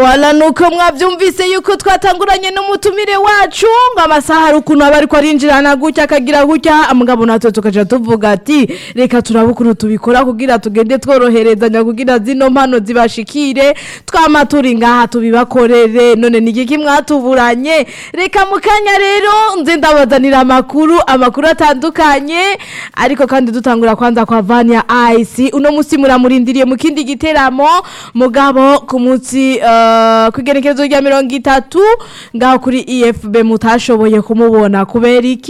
wala nuko mwavyumvise yuko twatanguranye n'umutumire wacu ngo amasaha hari ukuntu aba ariko arinjirana gutya akagira gutya mugabo natwe tukaja tuvuga ati reka turabe ukuntu tubikora kugira tugende tworoherezanya kugira zino mpano zibashikire twama turi ngaha tubibakorere none ni igiki mwatuburanye reka mu kanya rero nze ndabazanira amakuru amakuru atandukanye ariko kandi dutangura kwanza kwa Vania Ice uno musi muramurindiriye mu kindi giteramo mugabo ku munsi uh, kwigerekezo rya mirongo itatu ngaho kuri EFB mutashoboye kumubona kubera iki